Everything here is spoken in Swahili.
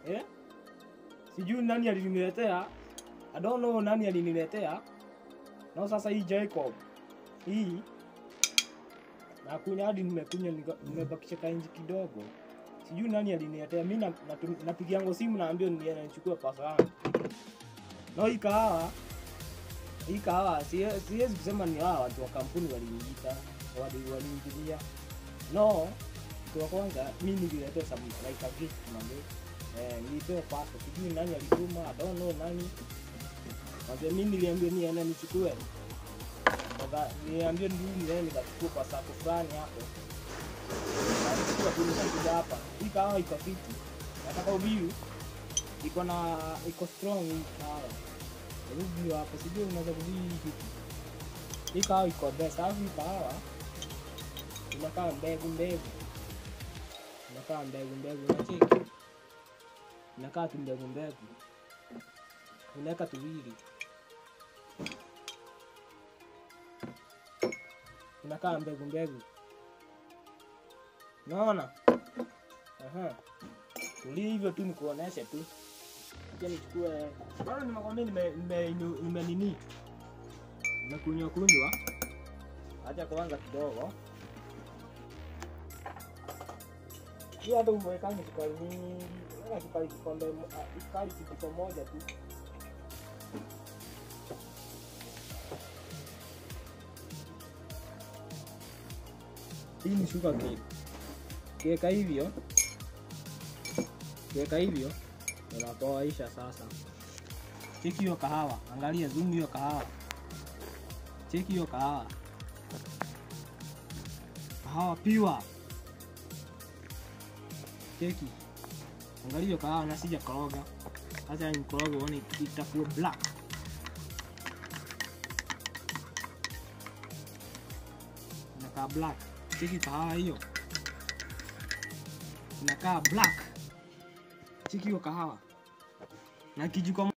eh? Sijui nani aliniletea. I don't know nani aliniletea. Na sasa hii Jacob hii nakunywa hadi nimekunywa nika- nimebakisha kainji kidogo. Sijui nani aliniletea. Mimi na, natum- napigiango simu naambia niende nichukue pesa yangu. No hii kahawa hii kahawa sie- siwezi kusema ni hawa watu wa kampuni waliniita wali- waliniingilia. No, kitu ya kwanza mimi nililetea some like a gift mami. Eh, nilipewa pasta, sijui nani alituma, I don't know nani. Mwambia mimi niliambia niende nichukue. Sasa niliambia ndio niende nikachukua kwa saako fulani hapo. Na nichukua tu nikakuja hapa. Hii kahawa iko fiti. Nataka ubiu iko na iko strong hii kahawa. Hebu hapo sijui unaweza kubii hii kitu. Hii kahawa iko best. Alafu hii kahawa inakaa mbegu mbegu. Inakaa mbegu mbegu. Unacheki? Inakaa tu mbegu mbegu. Unaweka tuwili. Inakaa mbegu mbegu. Unaona? Aha. Tulia hivyo tu nikuoneshe tu. Acha nichukue. Bado nimekwambia nime nime nime nini? Nimekunywa kunywa. Acha kwanza kidogo. Hii hata umewekanga sukari mingi. Weka sukari kikombe mo- ah, sukari kijiko moja tu. Hii ni sugar cake. Kiweka hivyo. Kiweka hivyo. Unapoaisha sasa. Cheki hiyo kahawa. Angalia zoom hiyo kahawa. Cheki hiyo kahawa. Kahawa piwa. Cheki. Angalia hiyo kahawa na sija koroga. Sasa ni koroga uone itakuwa black. Inakaa black. Cheki kahawa hiyo. Inakaa black. Cheki hiyo kahawa. Na kijiko